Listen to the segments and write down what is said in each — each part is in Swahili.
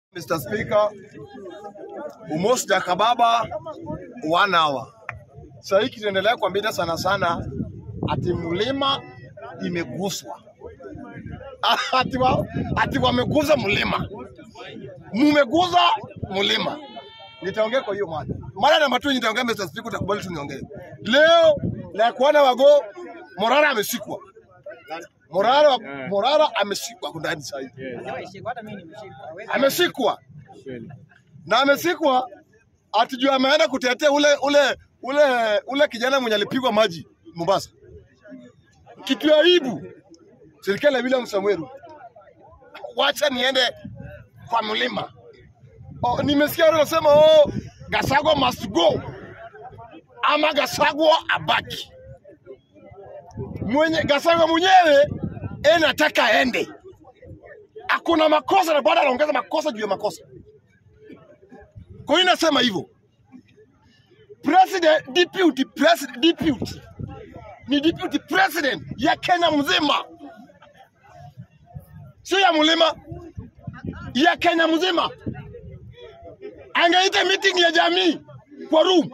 Mr. Speaker, Umosi Jakababa one hour. Sasa hiki kinaendelea kuambia sana sana ati mlima imeguswa. Ati, wa, ati wameguza mlima, mumeguza mlima. Nitaongea kwa hiyo mada. Mada namba tu nitaongea, Mr. Speaker, utakubali tu niongee leo. Na kuona wago Morara amesikwa, Morara, Morara amesikwa ndani sasa hivi amesikwa na amesikwa ati juu ameenda kutetea ule ule ule ule kijana mwenye alipigwa maji Mombasa. Kitu ya aibu serikali ya William Samuel, wacha niende kwa mlima. Oh, nimesikia watu wanasema oh, Gasagwa must go ama Gasagwa abaki. Mwenye Gasagwa mwenyewe yeye nataka aende hakuna makosa na bado anaongeza makosa juu ya makosa. Kwa hiyo nasema hivyo, president deputy president deputy ni deputy president ya Kenya mzima, sio ya mlima, ya Kenya mzima. Angeita meeting ya jamii kwa room,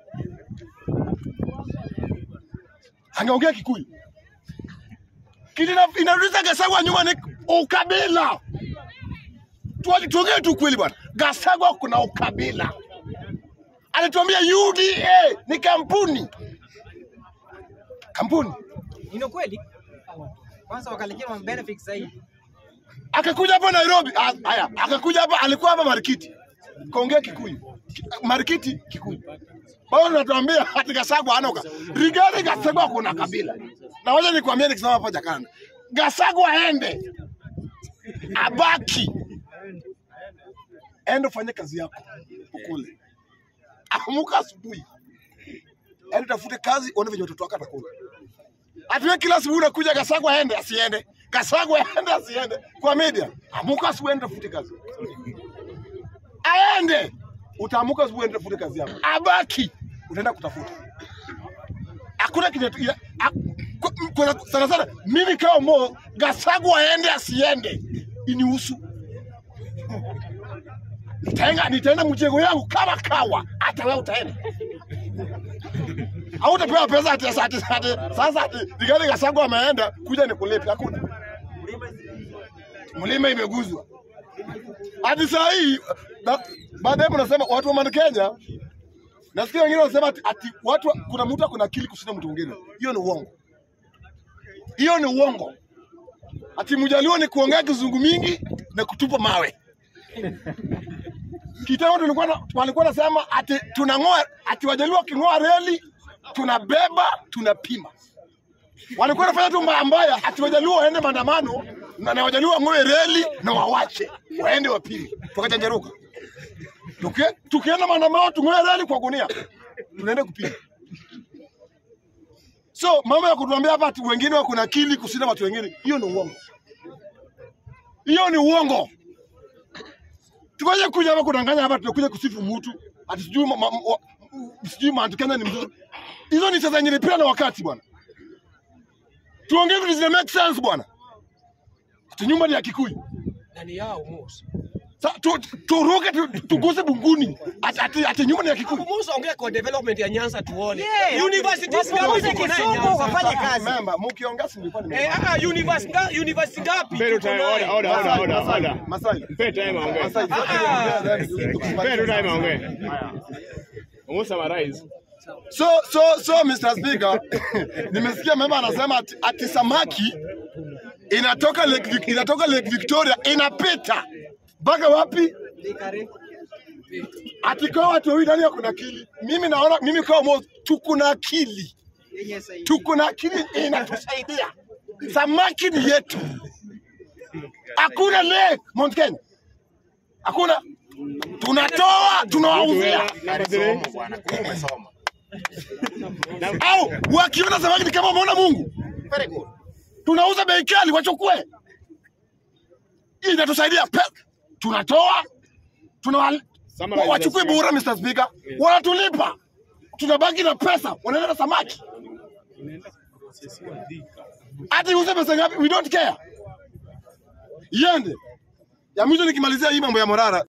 angeongea Kikuyu. Kitu ina- inarudisha Gachagua nyuma ni ukabila. Tuwaje tuongee tu kweli bwana. Gachagua kuna ukabila. Alituambia UDA ni kampuni. Kampuni. Ni kweli? Kwanza wakaletea ma benefits zaidi. Akakuja hapa Nairobi. Ah, Haya, akakuja hapa alikuwa hapa Marikiti. Kaongea Kikuyu. Ki- Marikiti Kikuyu. Bado natuambia ati Gachagua hana uka. Rigari Gachagua kuna kabila. Na wacha nikwambie nikisema hapa Jakanda. Gachagua aende. Abaki. Enda ufanye kazi yako ukule. Amuka asubuhi. Enda tafute kazi uone venye watoto wako atakula. Atuwe kila asubuhi unakuja Gachagua aende asiende. Gachagua aende asiende. Kwa media. Amuka asubuhi enda tafute kazi. Aende. Utaamuka asubuhi enda tafute kazi yako. Abaki. Utaenda kutafuta. Hakuna kitu ya- ha- kwa- kwa- sana sana mimi kama Mo Gachagua aende asiende inihusu. Nitaenda nitaenda mjengo yangu kama kawa, hata wewe utaenda. Au utapewa pesa ati ati ati ati- sasa ati Rigathi Gachagua ameenda kuja nikulipe, hakuna. Mlima imeguzwa. Hadi saa hii ba- baadaye mnasema watu wa Mount Kenya nasikia wengine wanasema ati, ati watu kuna mtu akona akili kushinda mtu mwingine. Hiyo ni uongo. Hiyo ni uongo. Ati mjaliwa ni kuongea kizungu mingi na kutupa mawe. Kitambo tulikuwa na- walikuwa nasema ati tunang'oa ati wajaliwa waking'oa reli tunabeba tunapima. Walikuwa wanafanya tu mbaya mbaya ati wajaliwa waende maandamano na, na wajaliwa wang'oe reli na wawache waende wapime. Tukajanjaruka. Tuki- Tukienda maandamano tung'oe reli kwa gunia tunaenda kupima. So mambo ya kutuambia hapa ati wengine wako na akili kushinda watu wengine, hiyo ni uongo. Hiyo ni uongo. Tukaje kuja hapa kudanganya hapa, tunakuja kusifu mtu ati sijui ma- ma- wa- sijui Mount Kenya ni mzuri. Hizo ni sasa nyinyi na wakati bwana. Tuongee vitu zina make sense bwana. Ati nyumba ni ya Kikuyu. Ndani yao Musa. Sa, tu, tu, turuke tu, tuguse bunguni ati, ati, ati nyumba ni ya Kikuyu. Musa ongea kwa development ya Nyanza tuone. Yeah. University Wasifunze ngapi tuko nayo Kisumu Nyanza? wafanye kazi. Memba, mkiongea si nilikuwa nime Eh, ah, university nga- university ngapi Mpe tu tuko time, order, nayo? order, order, order, order. Masai. Mpe time aongee. Masai. Mpe tu time aongee. Umu summarize. So, so, so Mr. Speaker, nimesikia mema anasema ati, ati samaki inatoka Lake, Vic- inatoka Lake Victoria inapita mpaka wapi? Likare. Ati kwa watu wawili ndani kuna akili. Mimi naona mimi kwa mo tuko na akili, Yenye sahihi. tuko na akili inatusaidia. Samaki ni yetu, hakuna Lake Mount Kenya, hakuna. Tunatoa tunawauzia, Number three. au wakiona samaki ni kama wameona Mungu. tunauza bei kali, wachukue. Hii inatusaidia pe, tunatoa tuna Summarize wachukue the bure, Mr. Speaker, wanatulipa, tunabaki na pesa, wanaenda na samaki. Hata uze pesa ngapi, we don't care, iende. Ya mwisho nikimalizia hii mambo ya Morara,